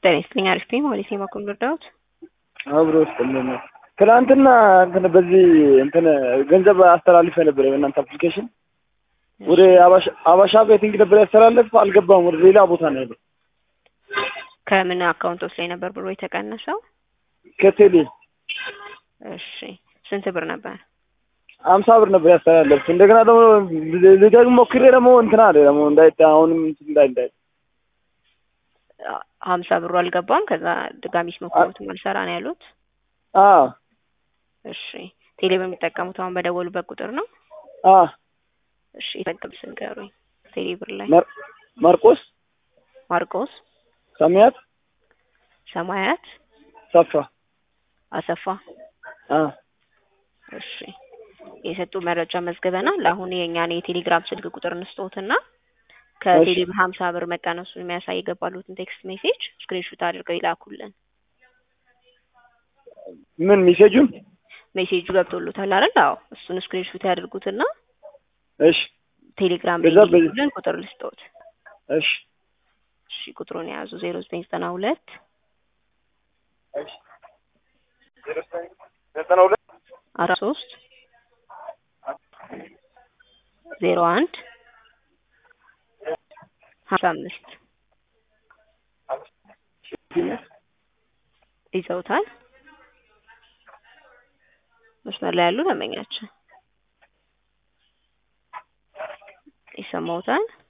ጤና ይስጥልኝ። አሪፍ ነኝ። ማለት የማቆም ልርዳዎት? አብሮ ስጥልን። ትናንትና እንትን በዚህ እንትን ገንዘብ አስተላልፈ ነበር በእናንተ አፕሊኬሽን ወደ አባሻ ቤቲንግ ነበር ያስተላለፍ አልገባም። ወደ ሌላ ቦታ ነው ያለው። ከምን አካውንቶች ላይ ነበር ብሎ የተቀነሰው? ከቴሌ እሺ ስንት ብር ነበር? አምሳ ብር ነበር ያስተላለፍኩት። እንደገና ደግሞ ልደግሞ ሞክሬ ደግሞ እንትና አለ ደግሞ እንዳይታ አሁንም እንትን እንዳይ እንዳይ ሀምሳ ብሩ አልገባም። ከዛ ድጋሚ ሲሞክሩትም አልሰራ ነው ያሉት። አዎ እሺ ቴሌ በሚጠቀሙት አሁን በደወሉበት ቁጥር ነው? አዎ እሺ የተጠቀም ስንገሩኝ። ቴሌ ብር ላይ ማርቆስ ማርቆስ ሰማያት ሰማያት ሰፋ አሰፋ አዎ እሺ የሰጡ መረጃ መዝግበናል። አሁን የእኛን የቴሌግራም ስልክ ቁጥር እንስጦትና ከቴሌ ብር ሀምሳ ብር መቀነሱን የሚያሳይ የገባሉትን ቴክስት ሜሴጅ ስክሪንሹት አድርገው ይላኩልን። ምን ሜሴጁን ሜሴጁ ገብቶሉታል አይደል? አዎ እሱን ስክሪንሹት ያድርጉትና እሺ ቴሌግራም ላይ በዛ በ- ይልኩልን። ቁጥር ልስጦት። እሺ እሺ ቁጥሩን የያዙ ዜሮ ዘጠኝ ዘጠና ሁለት እሺ ዘጠና ሁለት አስራ ሶስት ዜሮ አንድ ሀምሳ አምስት ይዘውታል። መስመር ላይ ያሉ ደንበኛችን ይሰማውታል።